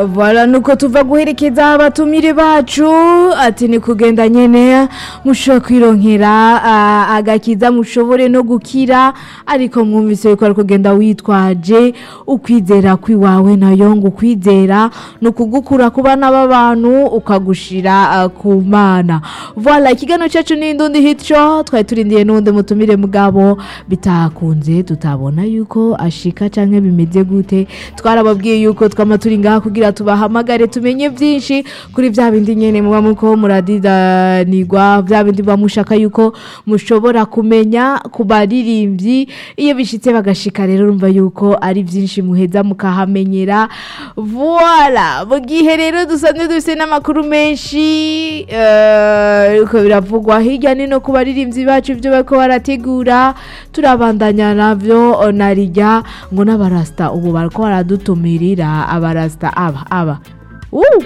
Voilà nuko tuva guherekeza abatumire bacu ati ni kugenda nyene mushobora kwironkera ah, agakiza mushobore no gukira ariko mwumvise yuko ari kugenda witwaje ukwizera kwiwawe nayo ngo ukwizera ni ukugukura ku bana b'abantu ukagushira ah, ku mana voilà ikiganiro cyacu ni indundi hityo twari turindiye n'uwundi mutumire mugabo bitakunze tutabona yuko ashika canke bimeze gute twarababwiye yuko twama turi ngaha kugira tubahamagare tumenye byinshi kuri vya bindi nyene muba muko muradidanirwa vya bindi muba mushaka yuko mushobora kumenya ku baririmbyi iyo bishitse bagashika rero urumva yuko ari byinshi muheza mukahamenyera voilà mu gihe rero dusanzwe dufise n'amakuru menshi eh, uko biravugwa hirya nino ku baririmbyi bacu ibyo bariko barategura turabandanya navyo narijya ngo n'abarasta ubu bariko baradutumirira abarasta aba aba Uh!